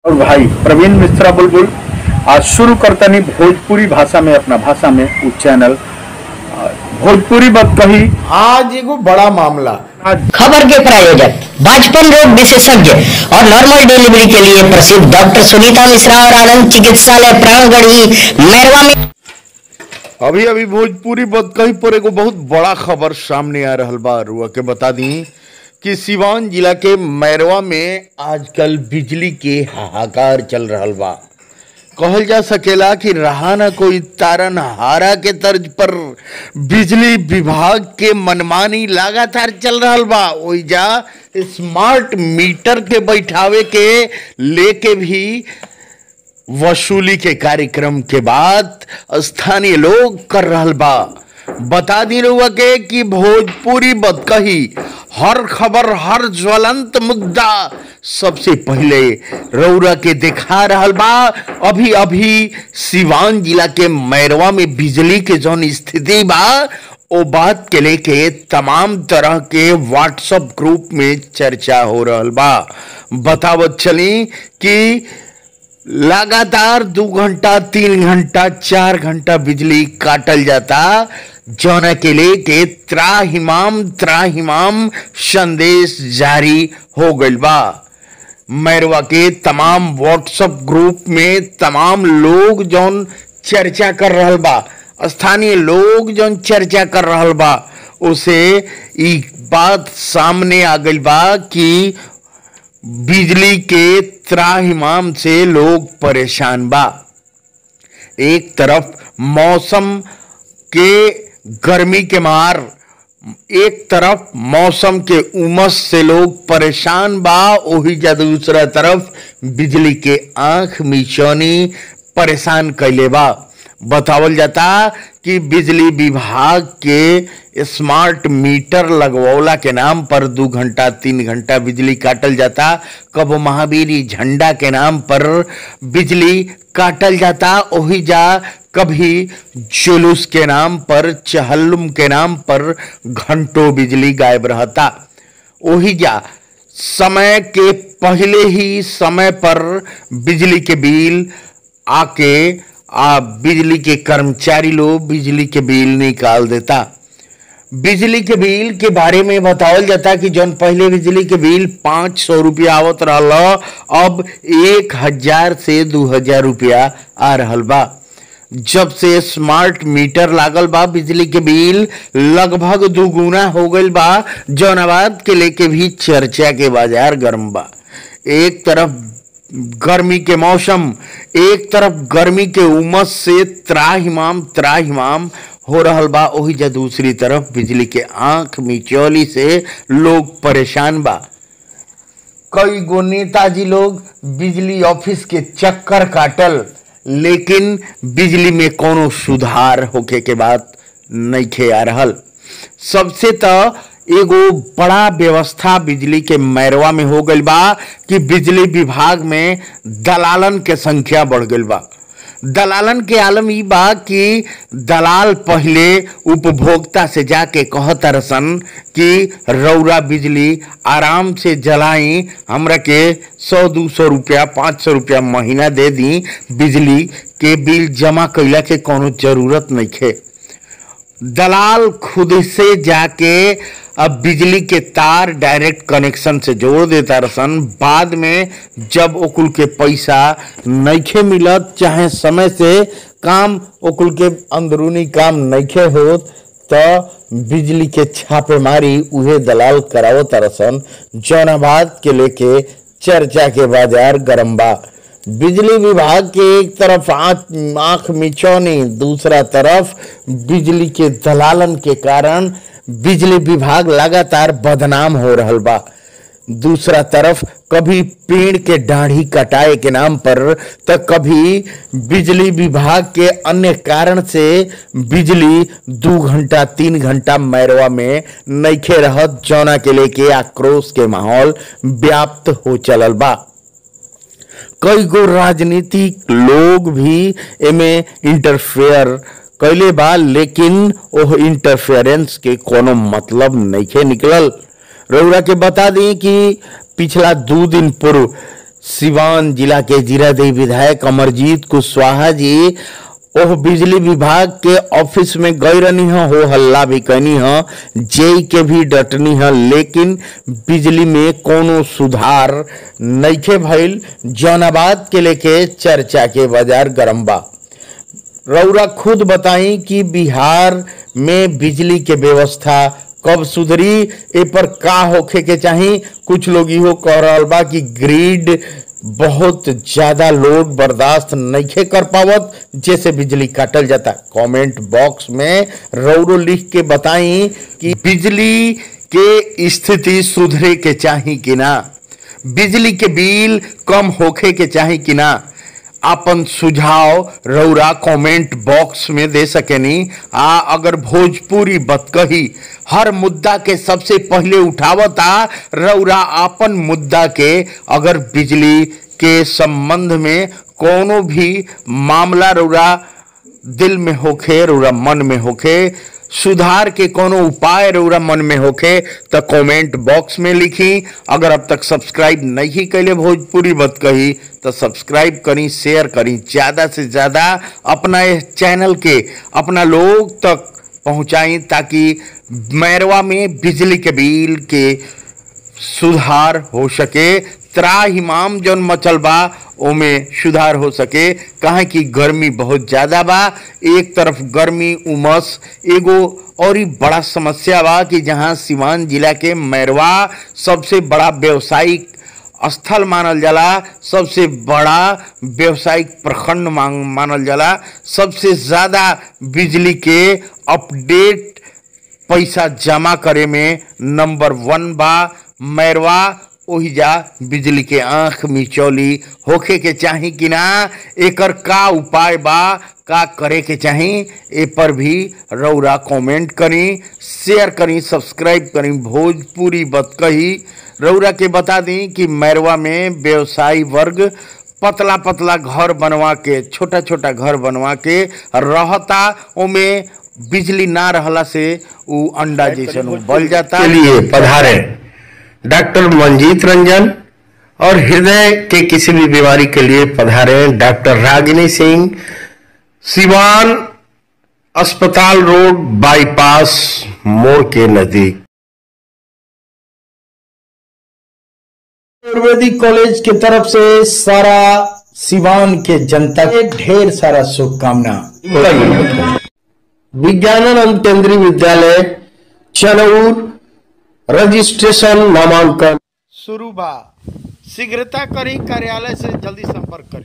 और भाई प्रवीण मिश्रा बुलबुल आज शुरू करतनी भोजपुरी भाषा में अपना भाषा में उ चैनल आ, भोजपुरी बात कही आज एगो बड़ा मामला आज खबर के प्रायोजक बाजपन रोग विशेषज्ञ और नॉर्मल डिलीवरी के लिए प्रसिद्ध डॉक्टर सुनीता मिश्रा और आनंद चिकित्सालय प्राणगढ़ी मैरवा में अभी अभी भोजपुरी बद कहीं पर एगो बहुत बड़ा खबर सामने आ रहल बा रुआ के बता दी कि सिवान जिला के मैरवा में आजकल बिजली के हाहाकार चल रहल बा कहल जा सकेला कि रहा ना कोई तारन हारा के तर्ज पर बिजली विभाग के मनमानी लगातार चल रहल बा ओइजा स्मार्ट मीटर के बैठावे के लेके भी वसूली के कार्यक्रम के बाद स्थानीय लोग कर रहल बा बता दी रहुआ के कि भोजपुरी बदकही हर खबर हर ज्वलंत मुद्दा सबसे पहले रौरा के दिखा रहल बा अभी अभी सिवान जिला के मैरवा में बिजली के जौन स्थिति बा ओ बात के लेके तमाम तरह के व्हाट्सएप ग्रुप में चर्चा हो रहल बा बतावत चली कि लगातार दो घंटा तीन घंटा चार घंटा बिजली काटल जाता जौन के लेके त्राहिमाम त्राहिमाम संदेश जारी हो गइल बा मैरवा के तमाम व्हाट्सएप ग्रुप में तमाम लोग जौन चर्चा कर रहल बा स्थानीय लोग जौन चर्चा कर रहल बा उसे ई बात सामने आ गइल बा कि बिजली के त्राहिमाम से लोग परेशान बा एक तरफ मौसम के गर्मी के मार एक तरफ मौसम के उमस से लोग परेशान बा ओही जा दूसरा तरफ बिजली के आंख मिचौनी परेशान कैले बा बतावल जाता कि बिजली विभाग के स्मार्ट मीटर लगवौला के नाम पर दो घंटा तीन घंटा बिजली काटल जाता कब महावीरी झंडा के नाम पर बिजली काटल जाता ओही जा कभी जुलूस के नाम पर चहल्लुम के नाम पर घंटों बिजली गायब रहता ओही जा समय के पहले ही समय पर बिजली के बिल आके आ बिजली के कर्मचारी लोग बिजली के बिल निकाल देता बिजली के बिल के बारे में बतावल जाता कि जौन पहले बिजली के बिल पाँच सौ रुपया आवत रहल अब एक हजार से दू हजार रुपया आ रहल बा जब से स्मार्ट मीटर लागल बा बिजली के बिल लगभग दुगुना हो गईल बा जौनाबाद के लेके भी चर्चा के बाजार गर्म बा एक तरफ गर्मी के मौसम एक तरफ गर्मी के उमस से त्राहिमाम त्राहिमाम हो रहल बा ओही जा दूसरी तरफ बिजली के आंख मिचौली से लोग परेशान बा कई गो नेताजी लोग बिजली ऑफिस के चक्कर काटल लेकिन बिजली में कोनो सुधार होके के बात नइखे आ रहल सबसे तो एगो बड़ा व्यवस्था बिजली के मैरवा में हो गइल बा कि बिजली विभाग में दलालन के संख्या बढ़ गइल बा दलालन के आलम ई बा कि दलाल पहले उपभोक्ता से जाके कहत रसन कि रौरा बिजली आराम से जलाई हमरा के सौ दू सौ रुपया पाँच सौ रुपया महीना दे दी बिजली के बिल जमा कैला के कोनो जरूरत नहीं खे दलाल खुद से जाके अब बिजली के तार डायरेक्ट कनेक्शन से जोड़ देता रसन बाद में जब ओकुल के पैसा नइखे मिलत चाहे समय से काम ओकुल के अंदरूनी काम नइखे होत तो बिजली के छापेमारी उहे दलाल करावत रसन जौनाबाद के लेके चर्चा के बाजार गरम बा बिजली विभाग के एक तरफ आंख आंख मिचौनी दूसरा तरफ बिजली के दलालन के कारण बिजली विभाग लगातार बदनाम हो रहल बा दूसरा तरफ कभी पेड़ के डाढ़ी कटाए के नाम पर तो कभी बिजली विभाग के अन्य कारण से बिजली दो घंटा तीन घंटा मैरवा में नइखे रहत जौना के लेके आक्रोश के माहौल व्याप्त हो चलल बा कई गो राजनीतिक लोग भी एमे इंटरफेयर कैले बा लेकिन ओह इंटरफेरेंस के कोनो मतलब नइखे निकलल रउरा के बता दी कि पिछला दू दिन पूर्व सिवान जिला के जीरादेई विधायक अमरजीत कुशवाहा जी ओह बिजली विभाग के ऑफिस में गई रहनी है हो हल्ला भी कनी है जेई के भी डटनी है लेकिन बिजली में कोनो सुधार नइखे भइल जौनाबाद के लेके चर्चा के बाजार गरम बा रौरा खुद बताई कि बिहार में बिजली के व्यवस्था कब सुधरी ए पर का होखे के चाही कुछ लोग इहो कह रहल बा कि ग्रिड बहुत ज्यादा लोड बर्दाश्त नइखे कर पावत जैसे बिजली काटल जाता कमेंट बॉक्स में रौरो लिख के बताई कि बिजली के स्थिति सुधरे के चाही कि ना बिजली के बिल कम होखे के चाही कि ना आपन सुझाव रौरा कमेंट बॉक्स में दे सकेनी आ अगर भोजपुरी बतकही हर मुद्दा के सबसे पहले उठावता रौरा आपन मुद्दा के अगर बिजली के संबंध में कोनो भी मामला रौरा दिल में होखे रौरा मन में होखे सुधार के कोनो उपाय रौरा मन में होखे तो कमेंट बॉक्स में लिखी अगर अब तक सब्सक्राइब नहीं कैले भोजपुरी बत कही तो सब्सक्राइब करी शेयर करी ज्यादा से ज्यादा अपना इस चैनल के अपना लोग तक पहुंचाई ताकि मैरवा में बिजली के बिल के सुधार हो सके त्राहिमाम जौन मचल बा ओमे सुधार हो सके कहे कि गर्मी बहुत ज्यादा बा एक तरफ गर्मी उमस एगो और ही बड़ा समस्या बा कि जहां सिवान जिला के मैरवा सबसे बड़ा व्यवसायिक स्थल मानल जाला सबसे बड़ा व्यवसायिक प्रखंड मांग मानल जाला सबसे ज्यादा बिजली के अपडेट पैसा जमा करे में नंबर वन बा मैरवा ओहिजा बिजली के आंख मिचौली होखे के चाही कि ना एकर का उपाय बा का करे के चाही ए पर भी रौरा कमेंट करी शेयर करी सब्सक्राइब करी भोजपुरी बत कही रौरा के बता दी कि मैरवा में व्यवसायी वर्ग पतला पतला घर बनवा के छोटा छोटा घर बनवा के रहता ओमे बिजली ना रहला से उ अंडा जैसन उ बल जाता के लिए पधारे डॉक्टर मंजीत रंजन और हृदय के किसी भी बीमारी के लिए पधारे डॉक्टर रागिनी सिंह सिवान अस्पताल रोड बाईपास मोड़ के नजदीक आयुर्वेदिक कॉलेज की तरफ से सारा सिवान के जनता के ढेर सारा शुभकामना विज्ञानानंद केंद्रीय विद्यालय चनौर रजिस्ट्रेशन नामांकन शुरू बा शीघ्रता करी कार्यालय से जल्दी संपर्क करी